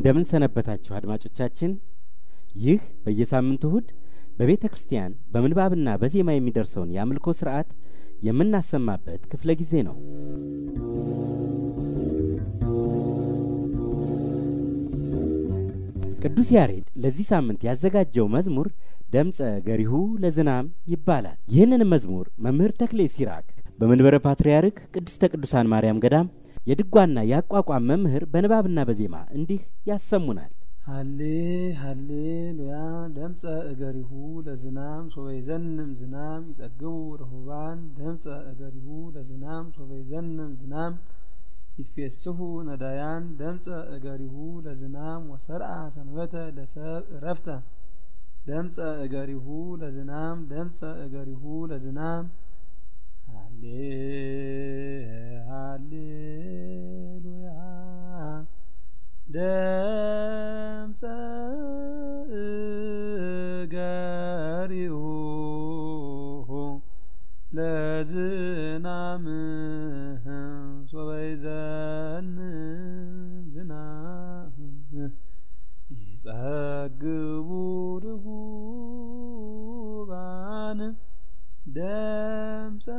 እንደምን ሰነበታችሁ አድማጮቻችን። ይህ በየሳምንቱ እሁድ በቤተ ክርስቲያን በምንባብና በዜማ የሚደርሰውን የአምልኮ ስርዓት የምናሰማበት ክፍለ ጊዜ ነው። ቅዱስ ያሬድ ለዚህ ሳምንት ያዘጋጀው መዝሙር ደምፀ ገሪሁ ለዝናም ይባላል። ይህንን መዝሙር መምህር ተክሌ ሲራክ በመንበረ ፓትርያርክ ቅድስተ ቅዱሳን ማርያም ገዳም የድጓና የአቋቋም መምህር በንባብና በዜማ እንዲህ ያሰሙናል። ሀሌ ሀሌ ሉያ ደምፀ እገሪሁ ለዝናም ሶበይ ዘንም ዝናም ይጸግቡ ርሁባን ደምፀ እገሪሁ ለዝናም ሶበይ ዘንም ዝናም ይትፌስሑ ነዳያን ደምፀ እገሪሁ ለዝናም ወሰርአ ሰንበተ ለሰብ እረፍተ ደምፀ እገሪሁ ለዝናም ደምፀ እገሪሁ ለዝናም ሃሌ ሃሌሉያ ደምፀ እገሪሁ ለዝናም ሶበይ ዘንም ዝናም ይጸግቡ ርሁባን ደምፀ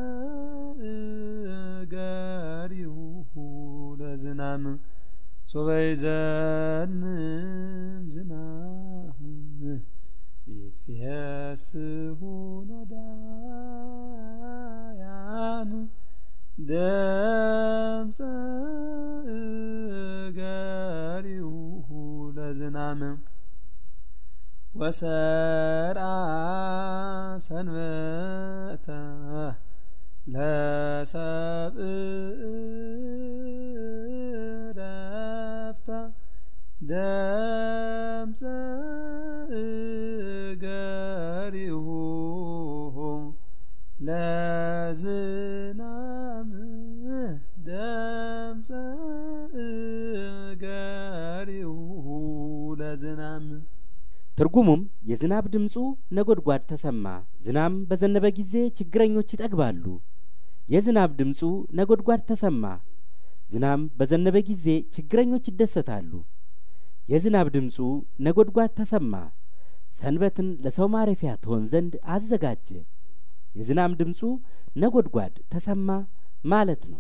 እገሪሁ ለዝናም ሶበይ ዘንም ዝናም ይትፌስሑ ነዳያን ደምፀ እገሪሁ ለዝናም ወሰርአ ሰንበተ ለሰብእ ረፍተ ደምፀ እገሪሁ ለዝናም ደምፀ እገሪሁ ለዝናም ትርጉሙም የዝናብ ድምፁ ነጐድጓድ ተሰማ። ዝናም በዘነበ ጊዜ ችግረኞች ይጠግባሉ። የዝናብ ድምፁ ነጐድጓድ ተሰማ። ዝናም በዘነበ ጊዜ ችግረኞች ይደሰታሉ። የዝናብ ድምፁ ነጐድጓድ ተሰማ። ሰንበትን ለሰው ማረፊያ ትሆን ዘንድ አዘጋጀ። የዝናብ ድምፁ ነጐድጓድ ተሰማ ማለት ነው።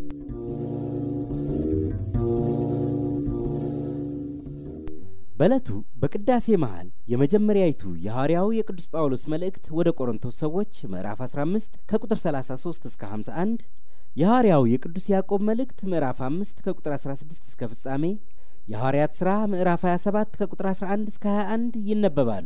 በዕለቱ በቅዳሴ መሃል የመጀመሪያይቱ የሐዋርያው የቅዱስ ጳውሎስ መልእክት ወደ ቆሮንቶስ ሰዎች ምዕራፍ 15 ከቁጥር 33 እስከ 51፣ የሐዋርያው የቅዱስ ያዕቆብ መልእክት ምዕራፍ 5 ከቁጥር 16 እስከ ፍጻሜ፣ የሐዋርያት ሥራ ምዕራፍ 27 ከቁጥር 11 እስከ 21 ይነበባሉ።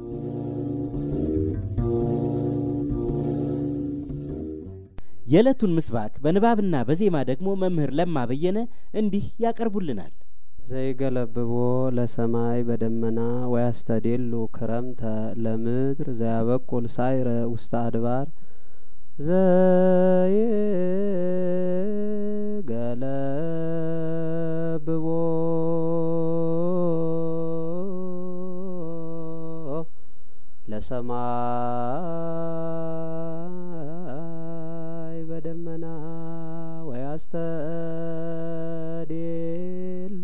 የዕለቱን ምስባክ በንባብና በዜማ ደግሞ መምህር ለማ በየነ እንዲህ ያቀርቡልናል። ዘይገለብቦ ለሰማይ በደመና ወያስተዴሉ ክረምተ ለምድር ዘያበቁል ሳይረ ውስተ አድባር ዘይገለብቦ ለሰማይ በደመና ወያስተዴሉ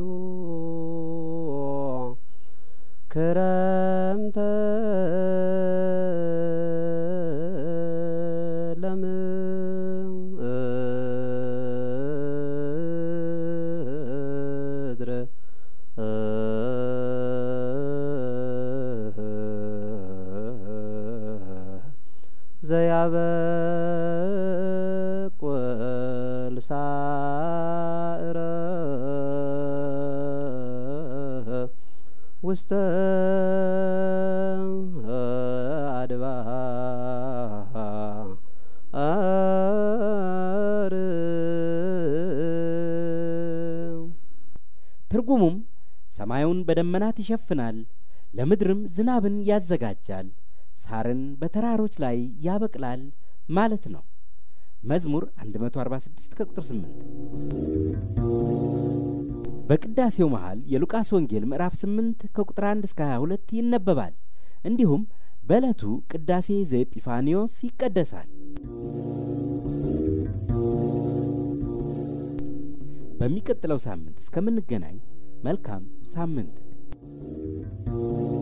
ክረምተ ለምድር ዘያበቁል ሳዕረ ውስተ አድባር ትርጉሙም ሰማዩን በደመናት ይሸፍናል፣ ለምድርም ዝናብን ያዘጋጃል፣ ሳርን በተራሮች ላይ ያበቅላል ማለት ነው። መዝሙር 146 ከቁጥር 8 በቅዳሴው መሃል የሉቃስ ወንጌል ምዕራፍ 8 ከቁጥር 1 እስከ 22 ይነበባል። እንዲሁም በዕለቱ ቅዳሴ ዘኤጲፋኒዮስ ይቀደሳል። በሚቀጥለው ሳምንት እስከምንገናኝ መልካም ሳምንት